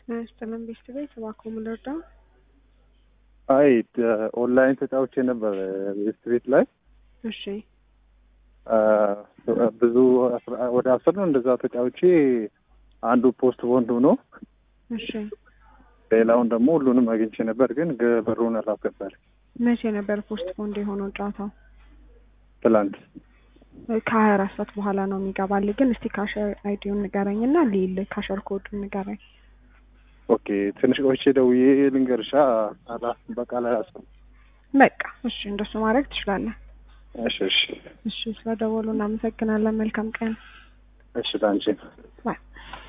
ስጥልን ቤስት ቤት እባክዎ ምን ልርዳ? አይ ኦንላይን ተጫውቼ ነበር ቤስት ቤት ላይ እሺ ብዙ ወደ አስር ነው እንደዛ ተጫውቼ አንዱ ፖስት ቦንድ ሆኖ እሺ ሌላውን ደግሞ ሁሉንም አግኝቼ ነበር፣ ግን ብሩን አላስገባል። መቼ ነበር ፖስት ፖንድ የሆነው ጨዋታው? ትላንት ከሀያ አራት ሰዓት በኋላ ነው የሚገባል። ግን እስቲ ካሸር አይዲውን ንገረኝ እና ሊል ካሸር ኮዱን ንገረኝ። ኦኬ ትንሽ ቆይቼ ደውዬ ልንገርሻ። አላ በቃ ላይ አስ በቃ እሺ፣ እንደሱ ማድረግ ትችላለህ። እሺ እሺ እሺ፣ ስለደወሉ እናመሰግናለን። መልካም ቀን። እሺ ላንቺ ባይ